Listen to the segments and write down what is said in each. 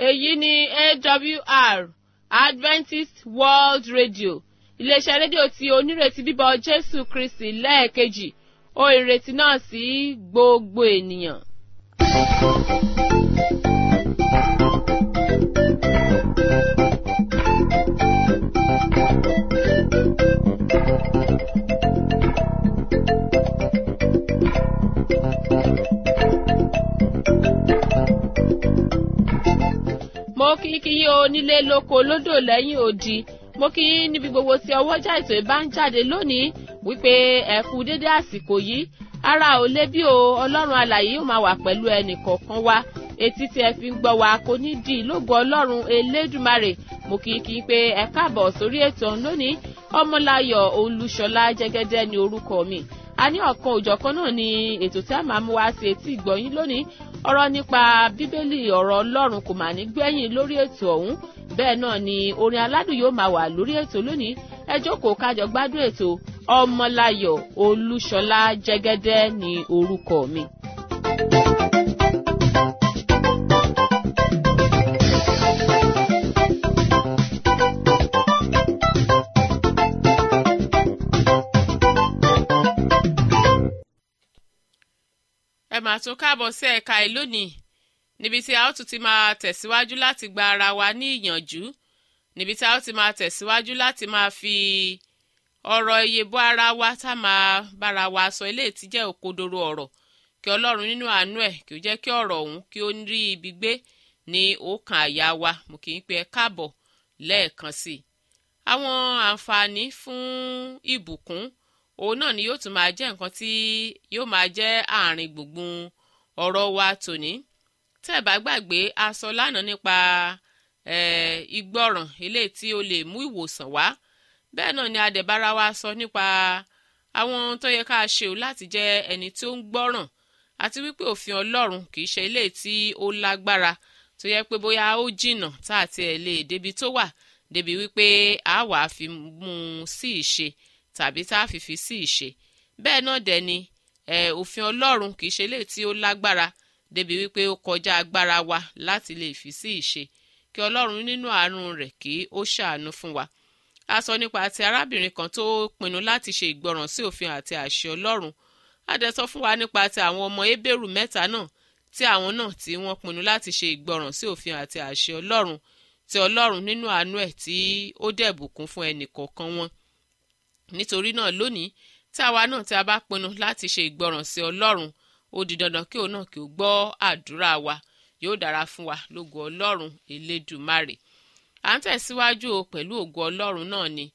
èyí ni awr adventist world radio iléeṣẹ́ rédíò tí onírètí bíbọ̀ jésù kristi lẹ́ẹ̀kejì ó ìrètí náà sí gbogbo ènìyàn. mo kí kí yín onílé lóko lódò lẹ́yìn odi mo kí yín níbi gbogbo tí ọwọ́jà ètò ìbá ń jáde lónìí wípé ẹ kú dédé àsìkò yìí ara ò lé bí o ọlọ́run alàyè yóò máa wà pẹ̀lú ẹnì kọ̀ọ̀kan wa etí tí ẹ fi ń gbọ́ wa kò ní di ìlógo ọlọ́run elédùmarè mo kí kí n pé ẹ káàbọ̀ sórí ètò ọ̀hún lónìí ọmọláyọ̀ olúṣọlá jẹ́gẹ́dẹ́ ni orúkọ mi a ní ọ̀kan òjọ̀kan náà ni ètò tí a máa mú wá sí etí ìgbọ̀yìn lónìí ọ̀rọ̀ nípa bíbélì ọ̀rọ̀ ọlọ́run kò mà ní gbẹ̀yìn lórí ètò ọ̀hún bẹ́ẹ̀ náà ni orin aládùn yóò máa wà lórí ètò lónìí ẹ jókòó kájọ gbádùn ètò ọmọláyọ̀ olúṣọlá jẹ́gẹ́dẹ́ ni orúkọ mi. ẹ máa tún káàbọ̀ sí ẹ̀ka ẹ̀ lónìí níbi tí a ó tún ti máa tẹ̀síwájú láti gba ara wa ní ìyànjú níbi tí a ó ti máa tẹ̀síwájú láti máa fi ọ̀rọ̀ iye bọ́ ara wa tá máa bára wa sọ eléyìí tí jẹ́ òkodoro ọ̀rọ̀ kí ọlọ́run nínú àánú ẹ̀ kí ó jẹ́ kí ọ̀rọ̀ ọ̀hún kí ó rí ibi gbé ní ọkàn àyà wa mo kì í pe ẹ káàbọ̀ lẹ́ẹ̀kan sí i àwọn àǹfààní fún ìbùkún òun náà ni yóò tún máa jẹ́ nǹkan tí yóò máa jẹ́ àárín gbùngbùn ọ̀rọ̀ wa tòní tẹ́ ẹ̀ bá gbàgbé a sọ lánàá nípa ìgbọràn eléyìí tí ó lè mú ìwòsàn wá bẹ́ẹ̀ náà ni adẹ̀bára wa sọ nípa àwọn ohun tó yẹ ká ṣe o láti jẹ́ ẹni tí ó ń gbọ́ràn àti wípé òfin ọlọ́run kì í ṣe eléyìí tí ó lágbára tó yẹ pé bóyá ó jìnnà tá àti ẹ̀ lè débi tó wà débi wípé a wàá fi mú un sí ìṣe tàbí tá a fi fi sí ìṣe bẹ́ẹ̀ náà dẹ̀ ni òfin ọlọ́run kì í ṣe eléyìí tí ó lágbára débi wípé ó kọjá agbára wa láti lè fi sí ìṣe kí ọlọ́run nínú àánú rẹ̀ kí ó ṣàánú fún wa a sọ nípa ti arábìnrin kan tó pinnu láti ṣe ìgbọràn sí òfin àti àṣẹ ọlọ́run a dẹ̀ sọ fún wa nípa ti àwọn ọmọ ebéèrú mẹ́ta náà tí àwọn náà tí wọ́n pinnu láti ṣe ìgbọràn sí òfin àti àṣẹ ọlọ́run tí ọlọ́run nínú àánú ẹ̀ tí ó dẹ̀ bùkún fún ẹnì kọ̀ọ̀kan wọn nítorí náà lónìí tí àwa náà tí a bá pinnu láti ṣe ìgbọràn sí ọlọ́run ó di dandan kí òun náà kí ó gbọ́ àdúrà wa yóò dára fún wa lógo ọlọ́run elédùmarè à ń tẹ̀síwájú o pẹ̀lú ògo ọlọ́run náà ni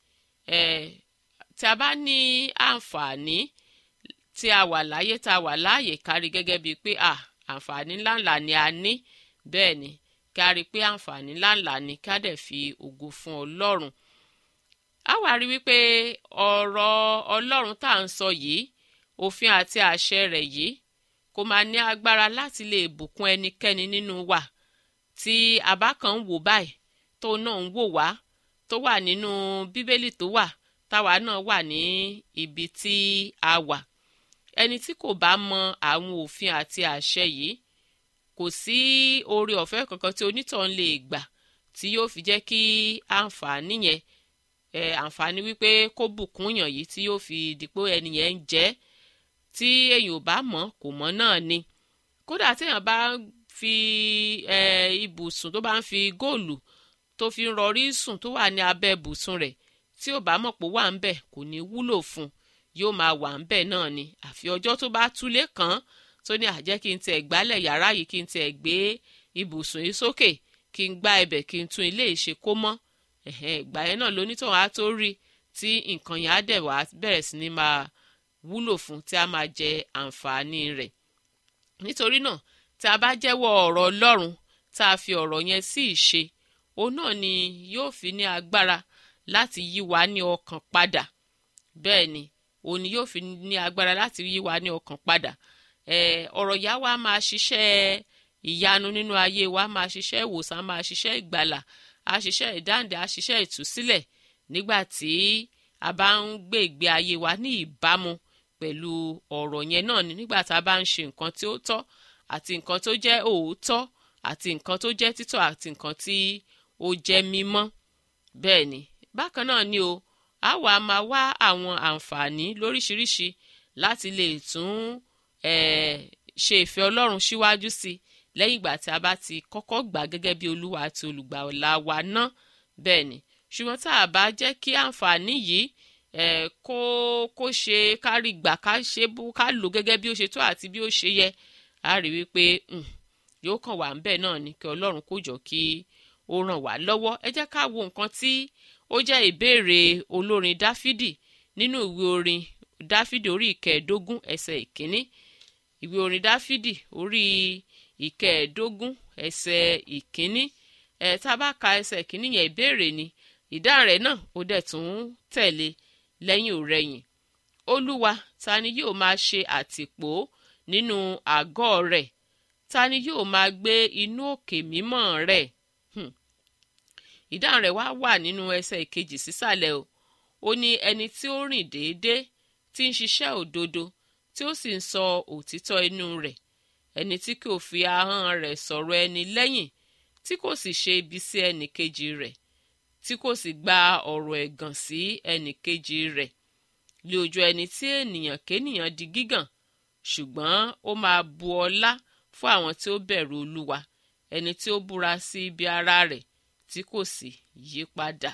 tí a bá ní àǹfààní tí a wà láyé tá a wà láàyè kárí gẹ́gẹ́ bíi pé àǹfààní ńláńlá ni a ní bẹ́ẹ̀ ni kárí pé àǹfààní ńláńlá ni ká dẹ̀ fi ògo fún ọlọ́run a wá rí wípé ọ̀rọ̀ ọlọ́run tá à ń sọ yìí òfin àti àṣẹ rẹ̀ yìí kò máa ní agbára láti lè bùkún ẹnikẹ́ni nínú wa tí a bá kàn ń wò báyìí tó náà ń wò wá tó wà nínú bíbélì tó wà táwa náà wà ní ibi tí a wà ẹni tí kò bá mọ àwọn òfin àti àṣẹ yìí kò sí oore ọ̀fẹ́ kankan tí onítàn lè gbà tí yóò fi jẹ́ kí àǹfààní yẹn ẹ àǹfààní wípé kó bùkún yàn yìí tí yóò fi dìpò ẹni yẹn ń jẹ́ tí èyàn ò bá mọ̀ kò mọ̀ náà ni kódà téèyàn bá fi ẹ ibùsùn tó bá ń fi góòlù tó fi ń rọrí sùn tó wà ní abẹ́ ibùsùn rẹ̀ tí ò bá mọ̀ pé wà ń bẹ̀ kò ní wúlò fún un yóò máa wà ń bẹ̀ náà ni àfi ọjọ́ tó bá túlé kàn án tó ní àjẹ́ kí n tẹ̀ gbálẹ̀ yàrá yìí kí n tẹ̀ gbé ibùsùn yìí sókè kí n gbá ibẹ̀ kí n tún ilé ìṣe kó mọ́ ìgbà yẹn náà lónítọ̀hún á tó rí tí nǹkan yẹn á dẹ̀ wá bẹ̀rẹ̀ sí ni máa wúlò fún tí a máa jẹ àǹfààní rẹ̀ nítorí náà tí a bá jẹ́wọ́ ọ̀rọ̀ ọlọ́run tá a fi ọ̀rọ̀ yẹn sí ìṣe òun náà ni yóò fi ní agbára láti yí wa ní ọkàn padà bẹ́ẹ̀ ni òun ni yóò fi ní agbára láti yí wa ní ọkàn padà ọ̀rọ̀ yá wa máa ṣiṣẹ́ ìyanu nínú ayé wa máa ṣiṣẹ́ ìwòsàn máa ṣiṣẹ́ ìgbàlà a ṣiṣẹ́ ìdáǹdè a ṣiṣẹ́ ìtúsílẹ̀ nígbà tí a bá ń gbé ìgbé ayé wa ní ìbámu pẹ̀lú ọ̀rọ̀ yẹn náà ni nígbà tá a bá ń ṣe nǹkan tí ó tọ́ àti nǹkan tó jẹ́ òótọ́ àti nǹkan tó jẹ́ títọ́ àti nǹkan tí ó jẹ́ mímọ́ bẹ́ẹ̀ ni bákan náà ni o a wà máa wá àwọn àǹfààní lóríṣiríṣi láti lè tún ṣe ìfẹ́ ọlọ́run síwájú sí i lẹ́yìn ìgbà tí a bá ti kọ́kọ́ gbà gẹ́gẹ́ bí olúwa àti olùgbàlà wa ná bẹ́ẹ̀ ni ṣùgbọ́n tá a bá jẹ́ kí àǹfààní yìí eh, kó kó ṣe kárí gbà ká ṣe bó ká lò gẹ́gẹ́ bí ó ṣe tó àti bí ó ṣe yẹ a rí wípé yóò kàn wá ńbẹ̀ náà ni kí ọlọ́run kó jọ kí ó ràn wá lọ́wọ́ ẹ jẹ́ ká wo nǹkan tí ó jẹ́ ìbéèrè olórin dáfídì nínú ìwé orin dáfídì orí ìkẹẹ̀ẹ́dógún ẹsẹ̀ ìkíní ìwé orin dáfídì orí ìkẹẹ̀ẹ́dógún ẹsẹ̀ ìkíní ẹ̀ tá a bá ka ẹsẹ̀ ìkíní yẹn ìbéèrè ni ìdáhùn rẹ̀ náà ó dẹ̀ tún tẹ̀lé lẹ́yìn òrẹ́yìn olúwa ta ni yóò máa ṣe àtìpó nínú àgọ́ rẹ̀ ta ni yóò máa gbé inú òkè mímọ́ rẹ̀ ìdáhùn rẹ̀ wá wà nínú ẹsẹ̀ ìkejì sísàlẹ̀ o ó ní ẹni tí ó rìn déédéé tí ń ṣiṣẹ́ òdodo tí ó sì ń sọ òtítọ́ inú rẹ̀ ẹni tí kò fi ahọ́n rẹ̀ sọ̀rọ̀ ẹni lẹ́yìn tí kò sì ṣe ibi sí ẹnì kejì rẹ̀ tí kò sì gba ọ̀rọ̀ ẹ̀gàn sí ẹnì kejì rẹ̀ lé ojú ẹni tí ènìyàn kéènìyàn di gígàn ṣùgbọ́n ó máa bu ọlá fún àwọn tí ó bẹ̀rù olúwa ẹni tí ó búra sí ibi ara rẹ̀ tí kò sì yí padà.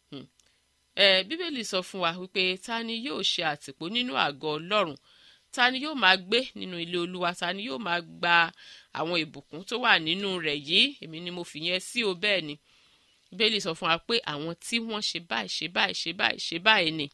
ẹ bíbélì sọ fún wa wípé ta ni yóò ṣe àtìpó nínú àgọ́ ọlọ́run ta ni yóò máa gbé nínú ilé olúwa ta ni yóò máa gba àwọn ìbùkún tó wà nínú rẹ̀ yìí èmi ni mo fi yẹn sí o bẹ́ẹ̀ ni bíbélì sọ fún wa pé àwọn tí wọ́n ṣe báyìí ṣe báyìí ṣe báyìí ṣe báyìí ni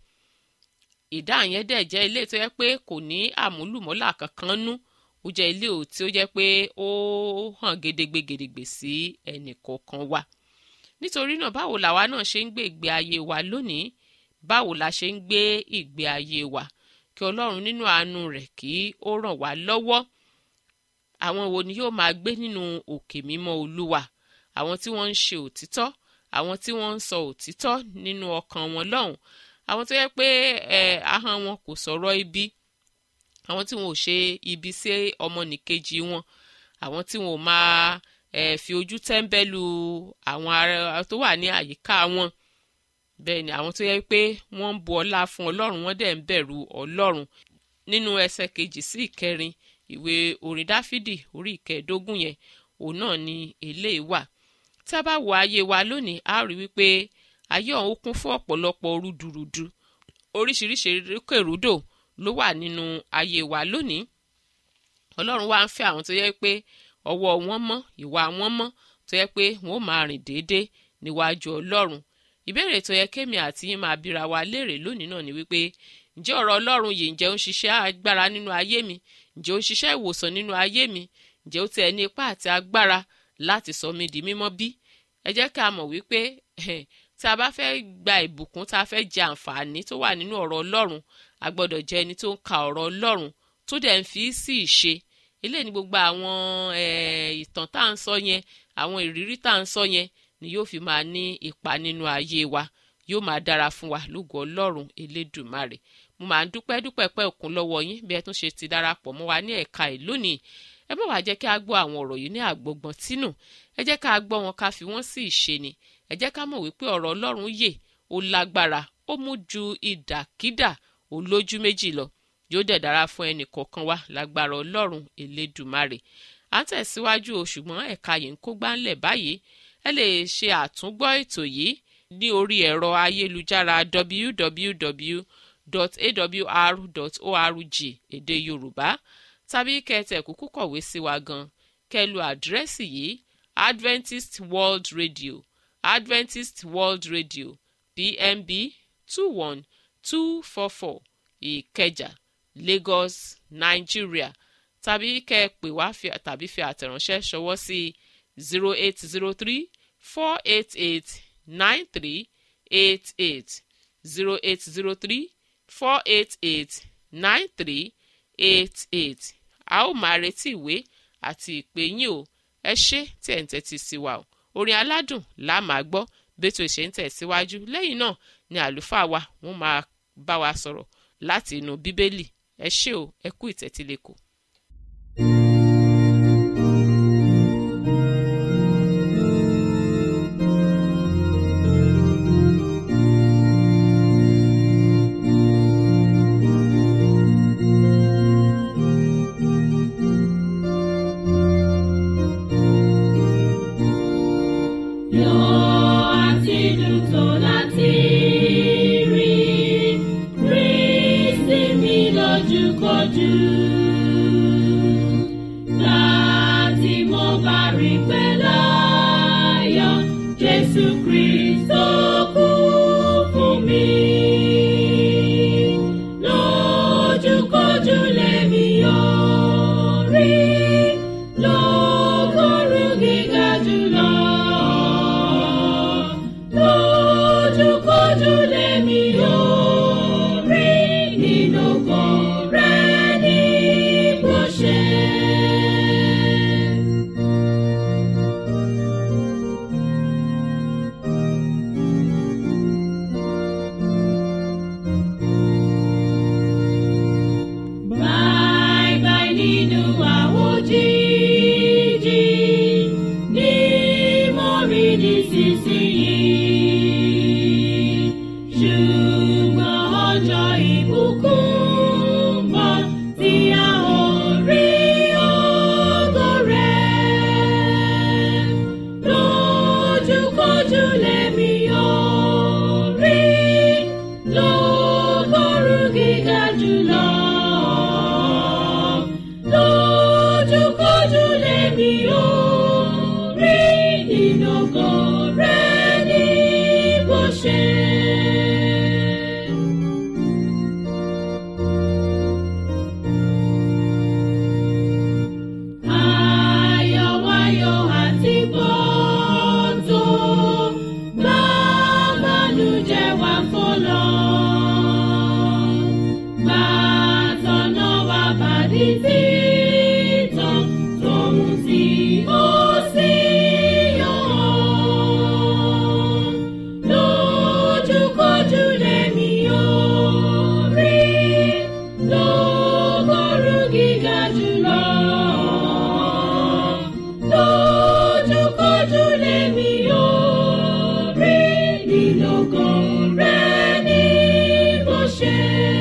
ìdáhùn yẹn dẹ̀ jẹ́ ilé tó yẹ pé kò ní àmúlùmọ́là kankan nú ó jẹ́ ilé ò tí ó jẹ́ pé ó hàn gedegbe gedegbe sí ẹnì kọ̀ọ̀kan wa nítorí náà báwo làwa náà ṣe ń gbé ìgbé ayé wa lónìí báwo la ṣe ń gbé ìgbé ayé wa kí ọlọ́run nínú àánú rẹ̀ kí ó ràn wá lọ́wọ́ àwọn wo ni yóò máa gbé nínú òkè mímọ́ olúwa àwọn tí wọ́n ń ṣe òtítọ́ àwọn tí wọ́n ń sọ òtítọ́ nínú ọkàn wọn lọ́hùn àwọn tó yẹ pé ẹ ahọ́n wọn kò sọ̀rọ̀ ibi àwọn tí wọn ò ṣe ibi sí ọmọnìkejì wọn àwọn tí wọn ò máa ẹ fi ojú tẹ́ńbẹ́lú àwọn ará tó wà ní àyíká wọn bẹ́ẹ̀ ni àwọn tó yẹ pé wọ́n ń bu ọlá fún ọlọ́run wọ́n dẹ̀ ń bẹ̀rù ọlọ́run nínú ẹsẹ̀ kejì sí ìkẹrin ìwé orin dáfídì orí ìkẹẹ̀ẹ́dógún yẹn òun náà ni eléyìí wà tí a bá wo ayé wa lónìí a rí wípé ayé ọ̀hún kún fún ọ̀pọ̀lọpọ̀ rúdurùdu oríṣiríṣi rúkèrúdò ló wà nínú ayé wa lónìí ọlọ́run wá ń fẹ́ àwọn tó yẹ pé ọwọ́ wọn mọ́ ìwà wọn mọ́ tó yẹ pé wọn ò máa rìn déédéé níwájú ọlọ́run ìbéèrè tó yẹ kémi àti yín máa bíra wa léèrè lónìí náà ni wípé ǹjẹ́ ọ̀rọ̀ ọlọ́run yìí ǹjẹ́ ó ń ṣiṣẹ́ agbára nínú ayé mi ǹjẹ́ ó ń ṣiṣẹ́ ìwòsàn nínú ayé mi ǹjẹ́ ó tẹ̀ ní ipá àti agbára láti sọ mí di mímọ́ bí ẹ jẹ́ ká mọ̀ wípé tá a bá fẹ́ gba ìbùkún tá a fẹ́ jẹ àǹfààní tó wà nínú ọ̀rọ̀ ọlọ́run a gbọ́dọ̀ jẹ́ ẹni tó ń ka ọ̀rọ̀ ọlọ́run tó dẹ̀ ń fi sí ìṣe eléyìí ni gbogbo àwọn ìtàn tá à ń sọ yẹn àwọn ìrírí tá à ń sọ yẹn ni yóò fi máa ní ipa nínú ayé wa yóò máa dára fún wa lógo ọlọ́run elédùmarè mo máa ń dúpẹ́ dúpẹ́ pẹ́ òkun lọ́wọ́ yín bí ẹ tún ṣe ti darapọ̀ mọ́ wa ní ẹ̀ka ẹ̀ lónìí ẹ má wàá jẹ́ kí a gbọ́ àwọn ọ̀rọ̀ yìí ní àgbọ̀gbọ̀n tínú ẹ jẹ́ ká gbọ́ wọn ká fi wọ́n sí ìṣe ni ẹ jẹ́ ká mọ̀ wípé ọ̀rọ̀ ọlọ́run yè ó lágbára ó mú ju ìdàkídà olójú méjì lọ yóò dẹ̀ dára fún ẹnì kọ̀ọ̀kan wa lágbára ọlọ́run elédùmarè à ń tẹ̀síwájú o ṣùgbọ́n ẹ̀ka yìí ń kó gbáńlẹ̀ báyìí ẹ lè ṣe àtúngbọ́ ètò yìí ní orí ẹ̀rọ ayélujára www.awr.org èdè yorùbá tàbí kẹtẹ kúkú kọ̀wé sí wa gan kẹlu àdírẹ́sì yìí adventist world radio adventist world radio pmb two one two four four ìkẹjà lagos nigeria tàbí kẹ́ ẹ pè wá tàbí fi àtẹ̀ránṣẹ́ ṣọwọ́ sí zero eight zero three four eight eight nine three eight eight zero eight zero three four eight eight nine three eight eight a ó máa retí ìwé àti ìpè yín o ẹ ṣé tí ẹ̀ ń tẹ́tí sí wa o orin aládùn la máa gbọ́ bẹ́tò ìṣe ń tẹ̀síwájú lẹ́yìn náà ni àlùfáà wa wọ́n máa bá wa sọ̀rọ̀ láti inú bíbélì ẹ ṣé o ẹ kú ìtẹ́tílẹ́kọ̀ọ́. Láti mo bá rí pé láyọ̀, Jésù Kristo kú fún mi. Lójúkojú lèmi yóò rí, lógoru gíga jùlọ. Lójúkojú lèmi yóò rí, nínú ògo rẹ̀ ní bó ṣe. Bye bye nínú àwòjíjí ní mo rí nísinsìnyí. Ṣùgbọ́n ọjọ́ ìbùkún ń bọ̀ tí a ó rí ògo rẹ̀. Lójúkojú lèmi yóò rí lógoru gíga jùlọ. Lójúkojú lèmi yóò rí nínú ògo rẹ̀ ní bó ṣe. Ayọ̀wáyọ̀ àti bọ́tò gbàgbọ́nújẹ́ wà fọlọ́. Gbàtọ̀nà wà bàdí títàn tóun tí ó sì yọ̀. Lójúkojú lèmi yóò rí lógoru gíga jùlọ. Lójúkojú lèmi yóò rí nínú ògo rẹ̀ ní bó ṣe.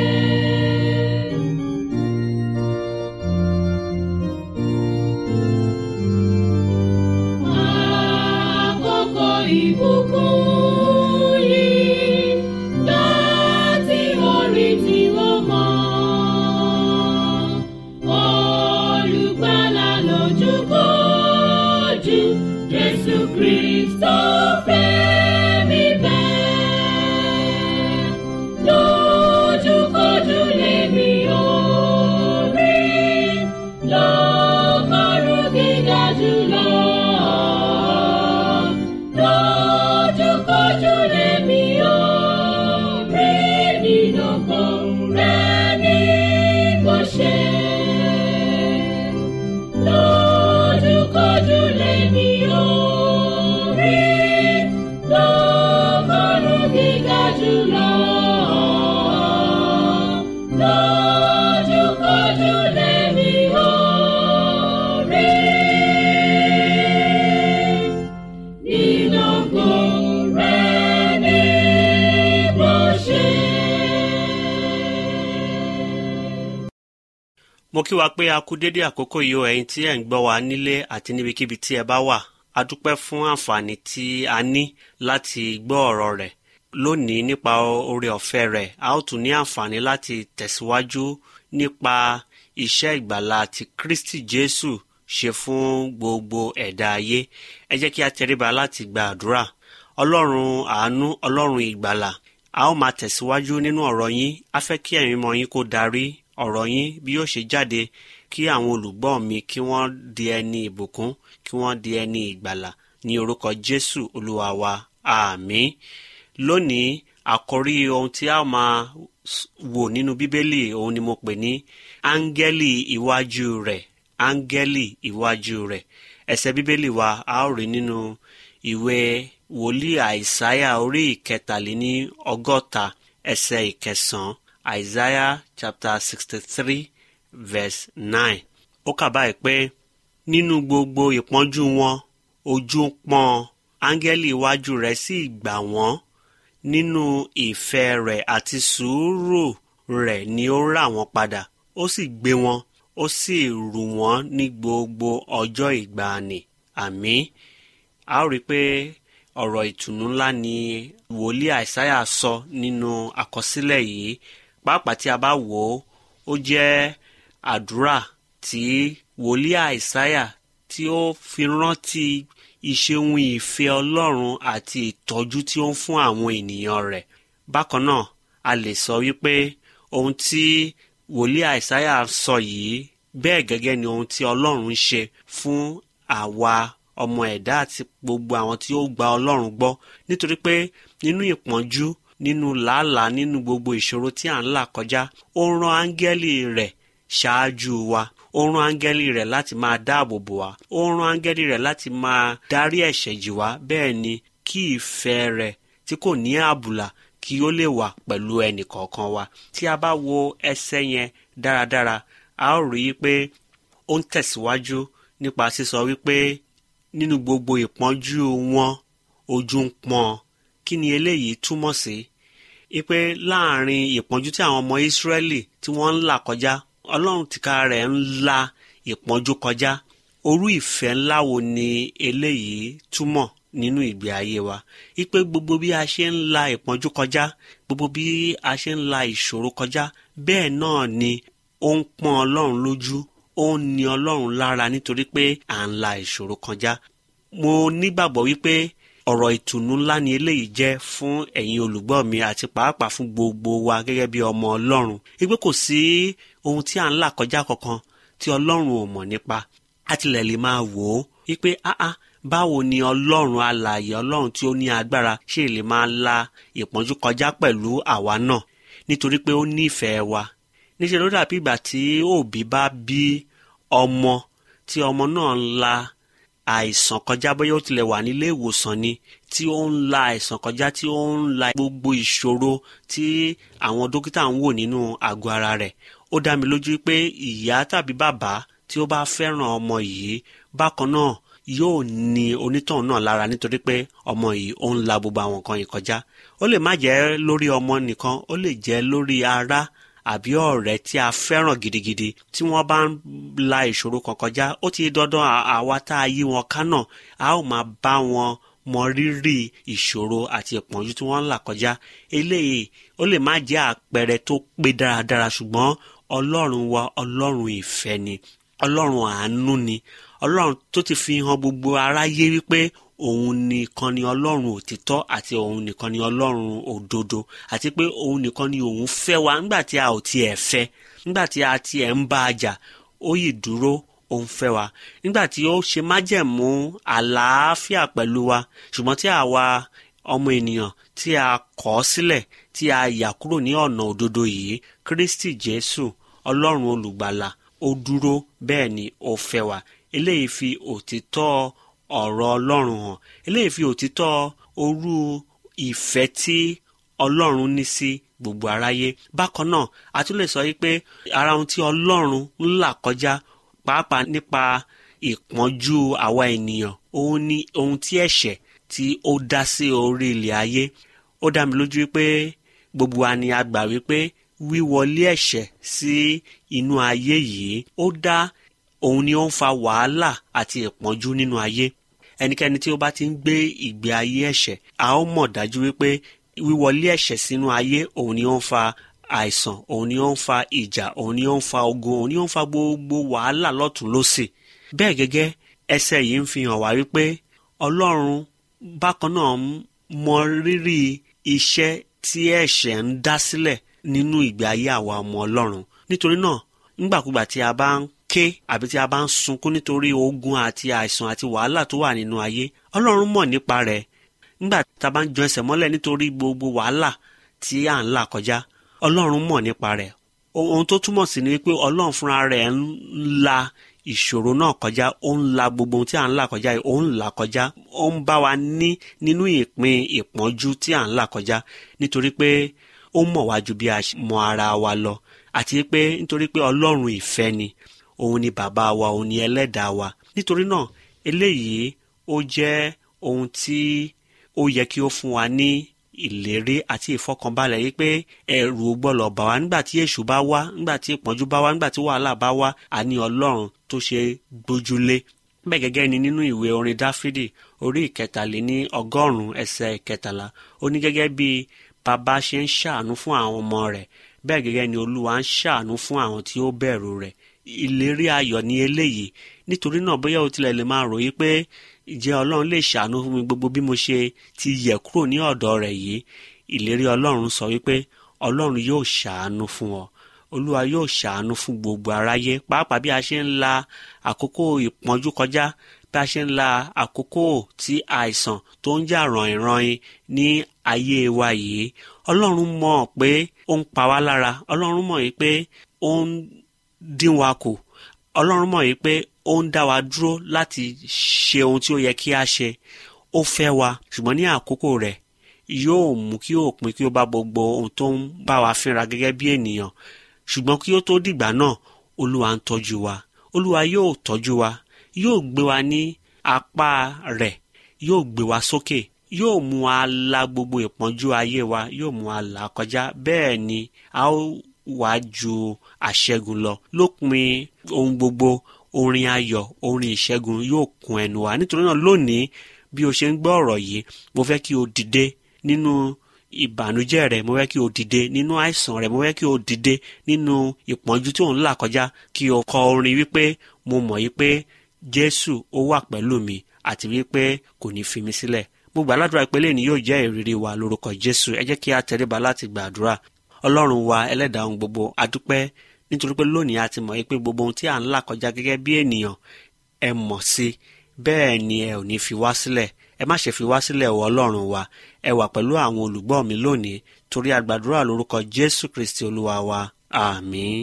Àkókò ìbùkún yìí láti orí tí ó mọ́. Olùgbàlà lójúkojú Jésù Kristo fẹ́ mi bẹ́ẹ̀. Lójúkojú lèmi yóò rí lọ́gọ́rùn gíga jùlọ. Lójúkojú lèmi yóò rí nínú ògo rẹ̀ ní bó ṣe. Lójúkojú lèmi yóò rí lọ́gọ́rùn gíga jùlọ. Lójúkojú lèmi yóò rí nínú ògo rẹ̀ ní bó ṣe. mo kí wa pé a kú dédé àkókò yìí o ẹ̀yin tí ẹ̀ ń gbọ́ wa nílé àti níbikíbi tí ẹ bá wà a dúpẹ́ fún àǹfààní tí a ní láti gbọ́ ọ̀rọ̀ rẹ̀ lónìí nípa oore ọ̀fẹ́ rẹ̀ a ó tún ní àǹfààní láti tẹ̀síwájú nípa iṣẹ́ ìgbàlà tí Kristi Jésù ṣe fún gbogbo ẹ̀dá ayé ẹ jẹ́ kí a tẹríba láti gba àdúrà ọlọ́run àánú ọlọ́run ìgbàlà a ó máa tẹ̀síwájú nínú ọ̀rọ̀ yín a fẹ́ kí ẹ̀yin mọ̀ yín kó darí ọ̀rọ̀ yín bí yóò ṣe jáde kí àwọn olùgbọ́ mi kí wọ́n di ẹni ìbùkún kí wọ́n di ẹni ìgbàlà ní orúkọ Jésù olúwa wa àmín lónìí àkórí ohun tí a máa s- wò nínú bíbélì òun ni mo pè ní áńgẹ́lì iwájú rẹ̀ áńgẹ́lì iwájú rẹ̀ ẹsẹ̀ bíbélì wa a ó rí nínú ìwé wòlíì àìsáyà orí ìkẹtàléní ọgọ́ta ẹsẹ̀ ìkẹsàn-án àìsáyà chapter sixty three verse nine ó kà báyìí pé nínú gbogbo ìpọ́njú wọn ojú ń pọ́n áńgẹ́lì iwájú rẹ̀ sì gbà wọ́n nínú ìfẹ́ rẹ̀ àti sùúrù rẹ̀ ni ó rà wọ́n padà ó sì gbé wọn ó sì rù wọ́n ní gbogbo ọjọ́ ìgbàanì àmín a ó rí i pé ọ̀rọ̀ ìtùnú ńlá ni wòlíì àìsáyà sọ nínú àkọsílẹ̀ yìí pàápàá tí a bá wò ó ó jẹ́ àdúrà tí wòlíì àìsáyà tí ó fi rántí ìṣeun ìfẹ́ ọlọ́run àti ìtọ́jú tí ó ń fún àwọn ènìyàn rẹ̀ bákan náà a lè sọ wípé ohun tí wòlíì àìsáyà sọ yìí bẹ́ẹ̀ gẹ́gẹ́ ni ohun tí ọlọ́run ń ṣe fún àwa ọmọ ẹ̀dá àti gbogbo àwọn tí ó gba ọlọ́run gbọ́ nítorí pé nínú ìpọ́njú nínú làálàá nínú gbogbo ìṣòro tí à ń là kọjá ó rán áńgẹ́lì rẹ̀ ṣáájú wa ó rán áńgẹ́lì rẹ̀ láti máa dáàbò bò wá ó rán áńgẹ́lì rẹ̀ láti máa dárí ẹ̀ṣẹ̀ jì wá bẹ́ẹ̀ ni kí ìfẹ́ rẹ̀ tí kò ní àbùlà kí ó lè wà pẹ̀lú ẹnì kọ̀ọ̀kan wa tí a bá wo ẹsẹ̀ yẹn dáradára a ó rí i pé ó ń tẹ̀síwájú nípa sísọ wípé nínú gbogbo ìpọ́njú wọn ojú ń pọ́n kí ni eléyìí túmọ̀ sí wípé láàrin ìpọ́njú tí àwọn ọmọ Ísírẹ́lì tí wọ́n ń là kọjá Ọlọ́run tìka rẹ̀ ń la ìpọ́njú kọjá orú ìfẹ́ ńlá wo ni eléyìí túmọ̀ nínú ìgbé ayé wa wípé gbogbo bí a ṣe ń la ìpọ́njú kọjá gbogbo bí a ṣe ń la ìṣòro kọjá bẹ́ẹ̀ náà ni ó ń pọ́n Ọlọ́run lójú ó ń ní Ọlọ́run lára nítorí pé à ń la ìṣòro kọjá mo nígbàgbọ́ wípé ọ̀rọ̀ ìtùnú ńlá ni eléyìí jẹ́ fún ẹ̀yin olùgbọ́ mi àti pàápàá fún gbogbo wa gẹ́gẹ́ bí ọmọ Ọlọ́run wípé kò sí ohun tí à ń là kọjá kankan tí Ọlọ́run ò mọ̀ nípa àtìlẹ̀ lè máa wò ó wípé áá báwo ni Ọlọ́run alààyè Ọlọ́run tí ó ní agbára ṣe lè máa la ìpọ́njú kọjá pẹ̀lú àwa náà nítorí pé ó nífẹ̀ẹ́ wa níṣẹ́ ló dàbí ìgbà tí òbí bá bí ọmọ tí ọmọ náà ń la àìsàn kọjá bóyá ó tilẹ̀ wà nílé ìwòsàn ni tí ó ń la àìsàn kọjá tí ó ń la gbogbo ìṣòro tí àwọn dókítà ń wò nínú àgọ́ ara rẹ̀ ó dá mi lójú pé ìyá tàbí bàbá tí ó bá fẹ́ràn ọmọ yìí bákan náà yóò ní onítọ̀hún náà lára nítorí pé ọmọ yìí ó ń la gbogbo àwọn nǹkan yìí kọjá ó lè má jẹ́ lórí ọmọ nìkan ó lè jẹ́ lórí ará àbí ọ̀rẹ́ tí a fẹ́ràn gidigidi tí wọ́n bá ń la ìṣòro kan kọjá ó ti dandan àwa tá a yí wọn ká náà a ó máa bá wọn mọ rírì ìṣòro àti ìpọ́njú tí wọ́n ń là kọjá eléyìí ó lè má jẹ́ àpẹẹrẹ tó pé dáradára ṣùgbọ́n ọlọ́run wa ọlọ́run ìfẹ́ ni ọlọ́run àánú ni ọlọ́run tó ti fi hàn gbogbo aráyé wípé òun nìkan ni ọlọ́run òtítọ́ àti òun nìkan ni ọlọ́run òdodo àti pé òun nìkan ni òun fẹ́ wa nígbà tí a ò tiẹ̀ fẹ́ nígbà tí a tiẹ̀ ń bá a jà ó yìí dúró òun fẹ́ wa nígbà tí ó ṣe májẹ̀mú àlàáfíà pẹ̀lú wa ṣùgbọ́n tí àwa ọmọ ènìyàn tí a kọ̀ sílẹ̀ tí a yà kúrò ní ọ̀nà òdodo yìí Kristi Jésù ọlọ́run olùgbàlà ó dúró bẹ́ẹ̀ ni ó fẹ́ wa eléyìí fi òtítọ́ ọ̀rọ̀ ọlọ́run hàn eléyìí fi òtítọ́ orú ìfẹ́ tí ọlọ́run ní sí gbogbo aráyé bákan náà a tún lè sọ yìí pé ara ohun tí ọlọ́run ń là kọjá pàápàá nípa ìpọ́njú àwa ènìyàn òun ni ohun tí ẹ̀ṣẹ̀ tí ó dá sí orí ilẹ̀ ayé ó dá mi lójú pé gbogbo wa ni a gbà wípé wíwọlé ẹ̀ṣẹ̀ sí inú ayé yìí ó dá òun ni ó ń fa wàhálà àti ìpọ́njú nínú ayé ẹnikẹ́ni tí ó bá ti ń gbé ìgbé ayé ẹ̀ṣẹ̀ a ó mọ̀ dájú wípé wíwọlé ẹ̀ṣẹ̀ sínú ayé òun ni ó ń fa àìsàn òun ni ó ń fa ìjà òun ni ó ń fa ogun òun ni ó ń fa gbogbo wàhálà lọ́tún lọ́sì bẹ́ẹ̀ gẹ́gẹ́ ẹsẹ̀ yìí ń fi hàn wá wípé ọlọ́run bákan náà mọ rírì iṣẹ́ tí ẹ̀ṣẹ̀ ń dá sílẹ̀ nínú ìgbé ayé àwa ọmọ ọlọ́run nítorí náà nígbàkúgbà tí a bá ń ké àbí tí a bá ń sunkún nítorí ogun àti àìsàn àti wàhálà tó wà nínú ayé ọlọ́run mọ̀ nípa rẹ̀ nígbà tá a bá ń jọ ẹsẹ̀ mọ́lẹ̀ nítorí gbogbo wàhálà tí à ń là kọjá ọlọ́run mọ̀ nípa rẹ̀ ohun tó túmọ̀ sí ni wípé ọlọ́run fúnra rẹ̀ ń la ìṣòro náà kọjá ó ń la gbogbo ohun tí à ń là kọjá ó ń là kọjá ó ń bá wa ní nínú ìpín ìpọ́njú tí à ń là kọjá nítorí pé ó mọ̀ wá ju bí a mọ̀ ara wa lọ àti pé nítorí pé ọlọ́run ìfẹ́ ni òun ni bàbá wa òun ni ẹlẹ́dàá wa nítorí náà eléyìí ó jẹ́ ohun tí ó yẹ kí ó fún wa ní ìlérí àti ìfọkànbalẹ̀ yìí pé ẹ̀rù gbọ́dọ̀ bà wá nígbà tí èṣù bá wá nígbà tí ìpọ́njú bá wá nígbà tí wàhálà bá wá a ní ọlọ́run tó ṣe gbójúlé bẹ́ẹ̀ gẹ́gẹ́ ni nínú ìwé orin dáfídì orí ìkẹtàléní ọgọ́rùn-ún ẹsẹ̀ ìkẹtàlá ó ní gẹ́gẹ́ bí bàbá ṣe ń ṣàánú fún àwọn ọmọ rẹ̀ bẹ́ẹ̀ gẹ́gẹ́ ni olúwa ń ṣàánú fún àwọn tí ó bẹ̀rù rẹ̀ ìlérí ayọ̀ ní eléyìí nítorí náà bóyá o tilẹ̀ lè máa ròyìn pé ìjẹ́ ọlọ́run lè ṣàánú fún mi gbogbo bí mo ṣe ti yẹ̀ kúrò ní ọ̀dọ̀ rẹ̀ yìí ìlérí ọlọ́run sọ wípé ọlọ́run yóò ṣàánú fún ọ olúwa yóò ṣàánú fún gbogbo aráyé pàápàá bí a ṣe ń la àkókò ìpọ́njú kọjá bí a ṣe ń la àkókò tí àìsàn tó ń jà rànyìnrànyìn ní ayé wa yìí ọlọ́run mọ̀ pé ó ń pa wá lára ọlọ́run mọ̀ yìí pé ó ń dín wa kù ọlọ́run mọ̀ yìí pé ó ń dá wa dúró láti ṣe ohun tí ó yẹ kí a ṣe ó fẹ́ wa ṣùgbọ́n ní àkókò rẹ̀ yóò mú kí òpin kí ó bá gbogbo ohun tó ń bá wa fínra gẹ́gẹ́ bí ènìyàn ṣùgbọ́n kí ó tó dìgbà náà olúwa ń tọ́jú wa olúwa yóò tọ́jú wa yóò gbé wa ní apá rẹ̀ yóò gbé wa sókè yóò mú wa la gbogbo ìpọ́njú ayé wa yóò mú wa là kọjá bẹ́ẹ̀ ni a ó wá ju àṣẹgun lọ lópin ohun gbogbo orin ayọ̀ orin ìṣẹ́gun yóò kún ẹnu wa nítorí náà lónìí bí o ṣe ń gbọ́ ọ̀rọ̀ yìí mo fẹ́ kí o dìde nínú ìbànújẹ́ rẹ mo fẹ́ kí o dìde nínú àìsàn rẹ mo fẹ́ kí o dìde nínú ìpọ́njú tí ò ń là kọjá kí o kọ orin wípé mo mọ̀ yí pé jésù ó wà pẹ̀lú mi àti wípé kò ní fi mi sílẹ̀ mo gbà ládùúrà pé lẹ́ni yóò jẹ́ ìrírí wa lórúkọ jésù ẹ jẹ́ kí a tẹríba láti gbàdúrà ọlọ́run wa ẹlẹ́dàá ohun gbogbo adúpẹ́ nítorí pé lónìí a ti mọ̀ yí pé gbogbo ohun tí à ń là kọjá gẹ́gẹ́ bí ènìyàn ẹ mọ̀ sí bẹ́ẹ̀ ni ẹ ò ní fi wá sílẹ̀ ẹ má ṣe fi wá sílẹ̀ wọ ọlọ́run wa ẹ wà pẹ̀lú àwọn olùgbọ́ mi lónìí torí àgbàdúrà lórúkọ jésù kristi olúwa wa àmín.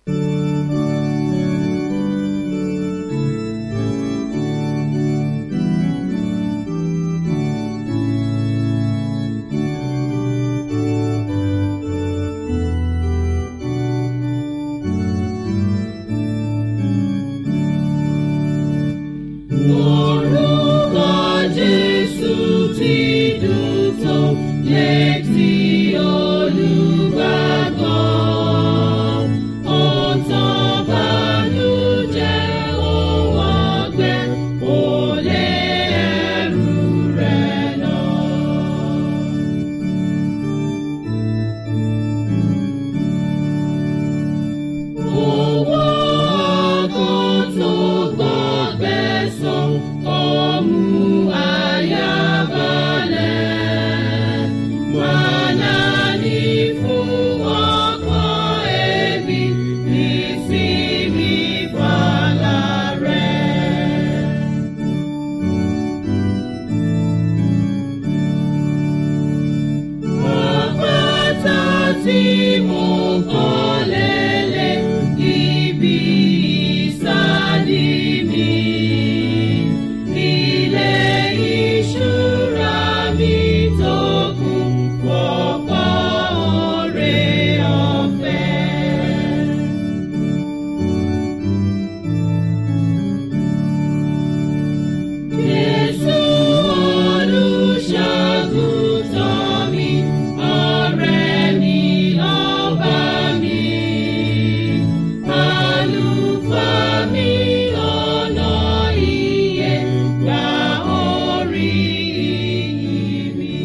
Orúkọ Jésù ti dùn tó létí olùgbàgbọ́. Ó tán bànújẹ́ òun ọgbẹ́, ó lé ẹrù rẹ̀ lọ. Owó ọkàn tó gbọ́gbẹ́ sàn, ó mú àyà balẹ̀. Màná ní fún ọkàn ẹbí, ìsinmi fàlà rẹ̀. Àpáta tí mo kọ́ lélẹ̀ ibi ìsádi mi. Ilé ìṣúra mi tó kún fọ́pọ̀ oore ọ̀fẹ́. Jésù olùṣàgùtàn mi, ọ̀rẹ́ mi ọba mi. Àlùfáà mi ọ̀nà ìyè gba orí ìyìn mi.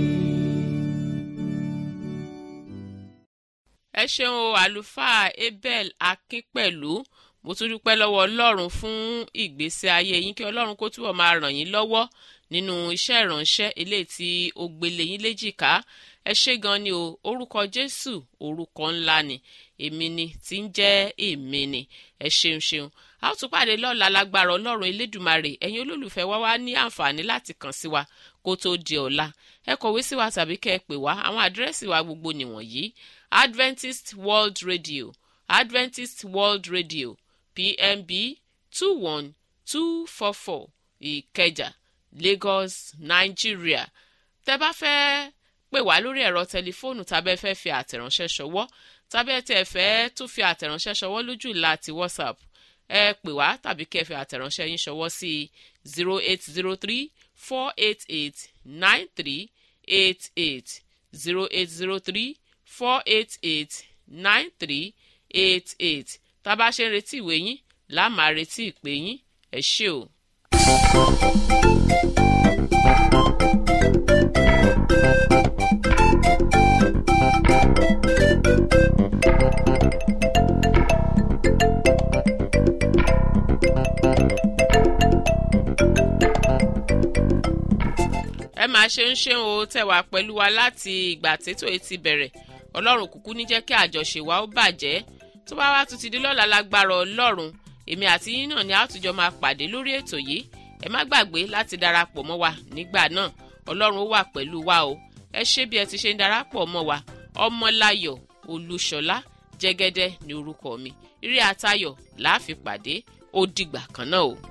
ẹ ṣeun o àlùfáà abel akínpẹ̀lú mo tún dúpẹ́ lọ́wọ́ ọlọ́run fún ìgbésí ayé yín kí ọlọ́run kó túbọ̀ máa ràn yín lọ́wọ́ nínú iṣẹ́ ìránṣẹ́ eléyìí tí ó gbélé yín léjìká ẹ ṣé gan ni o orúkọ jésù orúkọ ńlá ni èmi ni tí ń jẹ́ èmi ni ẹ ṣeun ṣeun a ó tún pàdé lọ́la lágbára ọlọ́run elédùmarè ẹ̀yin olólùfẹ́ wa wá ní àǹfààní láti kàn sí wa kó tó di ọ̀la ẹ kọ̀wé sí wa tàbí kẹ́ ẹ pè wá àwọn àdírẹ́sì wa gbogbo nìwọ̀nyí adventist world radio adventist world radio pmb two one two four four ìkẹjà lagos nigeria tẹ́ bá fẹ́ pè wá lórí ẹ̀rọ tẹlifóònù tàbẹ́ fẹ́ fi àtẹ̀ránṣẹ́ ṣọwọ́ tàbẹ́ tẹ́ fẹ́ tún fi àtẹ̀ránṣẹ́ ṣọwọ́ lójú ìlà àti whatsapp ẹ pè wá tàbí kẹ́ fi àtẹ̀ránṣẹ́ yín ṣọwọ́ sí zero eight zero three four eight eight nine three eight eight zero eight zero three four eight eight nine three eight eight tá a bá ṣe ń retí ìwé yín là á máa retí ìpè yín ẹ ṣé o. ẹ máa ṣe ń ṣe o tẹ̀wá pẹ̀lú wa láti ìgbà tètò etí bẹ̀rẹ̀ ọlọ́run kúkú ní jẹ́ kí àjọṣe wa ó bàjẹ́ tó bá wá tún ti di lọ́la lágbára ọlọ́run èmi àti yín náà ni a tún jọ máa pàdé lórí ètò yìí ẹ má gbàgbé láti darapọ̀ mọ́ wa nígbà náà ọlọ́run ó wà pẹ̀lú wa o ẹ ṣé bí ẹ ti ṣe ń darapọ̀ mọ́ wa ọmọláyọ̀ olúṣọlá jẹ́gẹ́dẹ́ ní orúkọ mi ire àtayọ̀ láàfin pàdé ó dìgbà kan náà o.